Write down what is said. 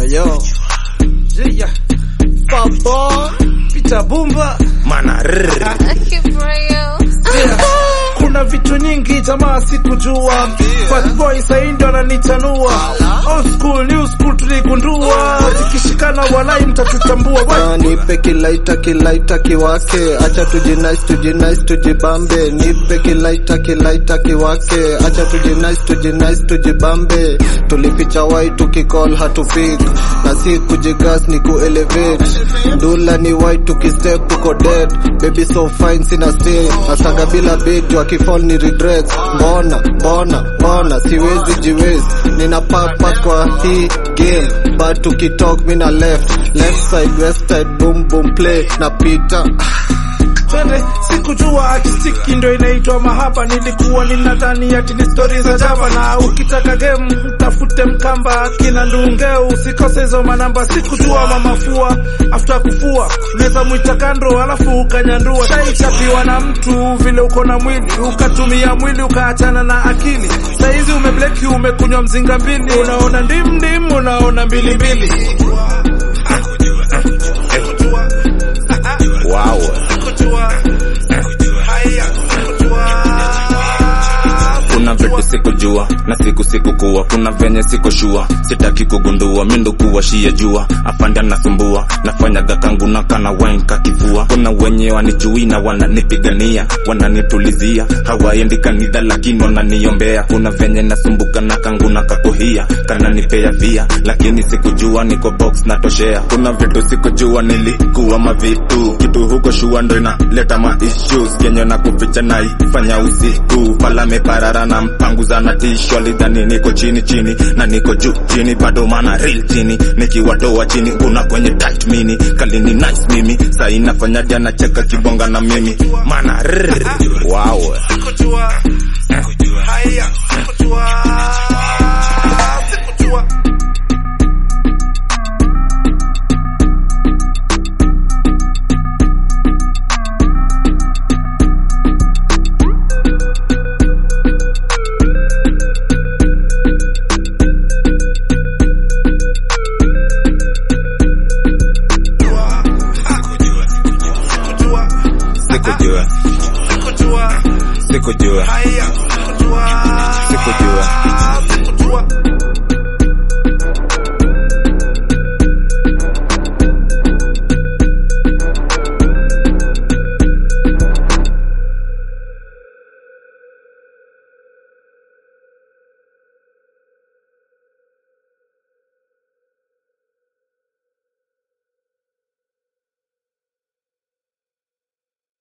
yo Yeah. Papa Peter Bumba Mana rrr. yeah. Kuna vitu nyingi jamaa sikujua Fat boy sahi ndo ananichanua Old school new school tuligundua Zikishikana walai mtatutambua Wa- Ah, nipe kilaita kilaita kiwake acha tujinais tujinais tujibambe nipe kilaita kilaita kiwake acha tujinais tujinais tujibambe tulificha wai tukicall hatupik na si kujigas ni kuelevate ndula ni wai tukistep tuko dead baby so fine sina stay asaga bila beat wakifall ni regrets mbona mbona mbona siwezi jiwezi nina papa kwa hii game but tukitalk mina left left side west side boom boom play na pita Twende sikujua akistiki ndo inaitwa mahaba nilikuwa ninadhani ati ni stori za java na ukitaka game tafute mkamba kina ndungeu usikose hizo manamba sikujua mamafua after kufua unaweza mwita kando alafu ukanyandua shaichapiwa na mtu vile uko na mwili ukatumia mwili ukaachana na akili saizi umebleki umekunywa mzinga mbili unaona ndim ndim unaona mbilimbili Wow. kuna vitu sikujua na siku sikukuwa kuna venye sikushua sitaki kugundua mindo kuwashia jua afande anasumbua nafanyaga kangu na kana wenka kivua kuna wenye wanijui na wananipigania wananitulizia hawaendi kanidha lakini wananiombea kuna venye nasumbuka na kangu na kakuhia kananipea via lakini sikujua niko box natoshea kuna vitu sikujua nilikuwa mavitu kitu huko shua ndo inaleta ma issues kenye na kuficha naifanya usiku pala meparara na mpanguza na tisho alidhani niko chini chini na niko juu chini bado mana real chini nikiwatoa chini kuna kwenye tight mini kalini nice mimi saa inafanya jana cheka kibonga na mimi mana rrr. Wow. Sikujua. Haya, sikujua.